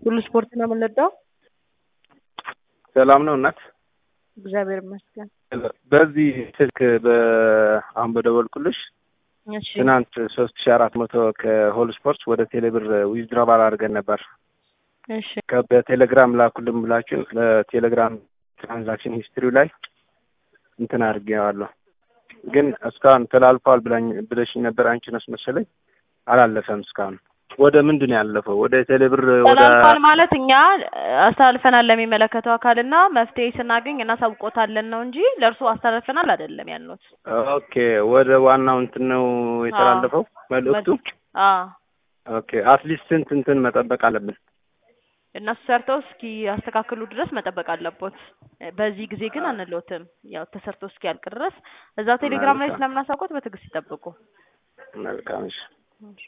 ሁሉ ስፖርት ነው የምንወደው። ሰላም ነው እናት? እግዚአብሔር ይመስገን። በዚህ ስልክ አሁን በደወልኩልሽ እሺ ትናንት ሶስት ሺ አራት መቶ ከሆል ስፖርት ወደ ቴሌብር ዊዝድራባል አድርገን ነበር። እሺ ከ- በቴሌግራም ላኩልን ብላችሁ በቴሌግራም ትራንዛክሽን ሂስትሪው ላይ እንትን አድርጌዋለሁ፣ ግን እስካሁን ተላልፏል ብላኝ ብለሽኝ ነበር። አንቺ ነሽ መሰለኝ። አላለፈም እስካሁን። ወደ ምንድን ነው ያለፈው? ወደ ቴሌብር ወደ ተላልፏል ማለት እኛ አስተላልፈናል ለሚመለከተው አካልና መፍትሄ ስናገኝ እናሳውቆታለን ነው እንጂ ለእርሱ አስተላልፈናል አይደለም ያልነውት። ኦኬ፣ ወደ ዋናው እንትን ነው የተላለፈው መልእክቱ። አዎ ኦኬ፣ አትሊስት ስንት እንትን መጠበቅ አለብን? እነሱ ሰርተው እስኪ ያስተካክሉ ድረስ መጠበቅ አለቦት። በዚህ ጊዜ ግን አንለውትም። ያው ተሰርቶ እስኪያልቅ ድረስ እዛው ቴሌግራም ላይ መልካም። ስለምናሳውቆት በትዕግስት ይጠብቁ። መልካም እሺ።